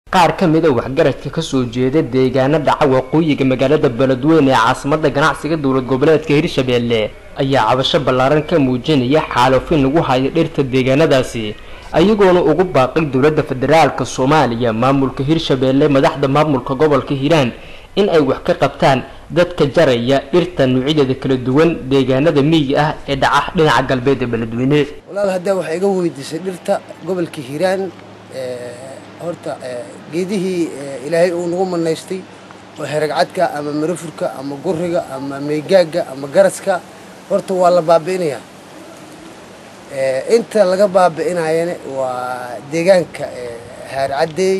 qaar ka mid a waxgaradka kasoo jeeda deegaano dhaca waqooyiga magaalada beledweyne ee caasimada ganacsiga dowlad goboleedka hirshabeelle ayaa cabasho ballaaran ka muujinaya xaalufin lagu hayo dhirta deegaanadaasi ayagoona ugu baaqay dowladda federaalka soomaaliya maamulka hirshabeelle madaxda maamulka gobolka hiiraan in ay wax ka qabtaan dadka jaraya dhirta nuucyadeeda kala duwan deegaanada miyiga ah ee dhaca dhinaca galbeed ee beledweyne walaal haddaa waxaa iga weydiisay dhirta gobolka hiiraan horta geedihii ilaahay uu nagu manaystay oo heragcadka ama marafurka ama guriga ama meygaaga ama garaska horta waa la baabi'inayaa inta laga baabi'inayana waa deegaanka haarcadeey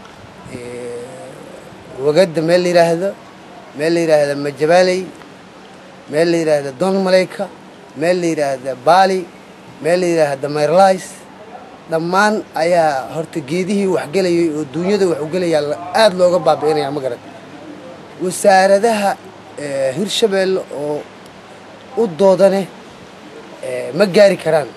wagada meel la yidhaahdo meel la yidhaahda majabaaley meel la yidhaahda don malayka meel la yidhaahda baali meel la yidhaahda mayrlays dhammaan ayaa horta geedihii waxgelayay oo duunyada wax ugelayaa aada looga baabi'inaya ma garan wasaaradaha hirshabeelle oo u doodane ma gaari karaan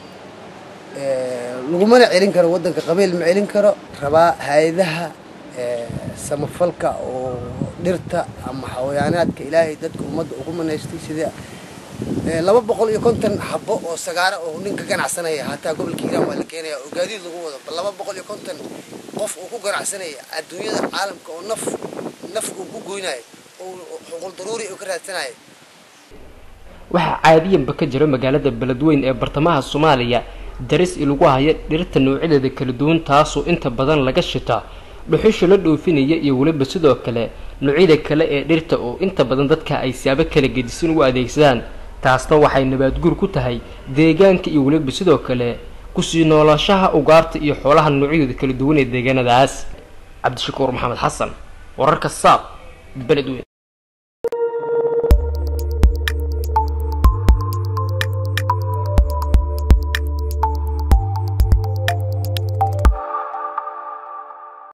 lagumana celin karo waddanka qabiil ma celin karo rabaa hay-adaha samafalka oo dhirta ama xawayaanaadka ilaahay dadka ummadda ugu manaystay sida laba boqol iyo konton xabo oo sagaara oo nin ka ganacsanaya hataa gobolka hiiraan waa la keenaya oo gaadiid lagu wado bal laba boqol iyo konton qof uu ku ganacsanaya adduunyada caalamka oo naf naf uu ku goynayo oo xuquul daruuri uu ka raadsanayo waxaa caadiyanba ka jira magaalada beledweyn ee bartamaha soomaaliya daris lagu haya dhirta noocyadeeda kala duwan taasoo inta badan laga shita dhuxusha la dhoofinaya iyo weliba sidoo kale noocyada kale ee dhirta oo inta badan dadka ay siyaabo kala gedisan u adeegsadaan taasna waxay nabaadguur ku tahay deegaanka iyo weliba sidoo kale kusii noolaanshaha ugaarta iyo xoolaha noocyadooda kala duwan ee deegaanadaas cabdishakuur maxamed xasan wararka saab beledweyn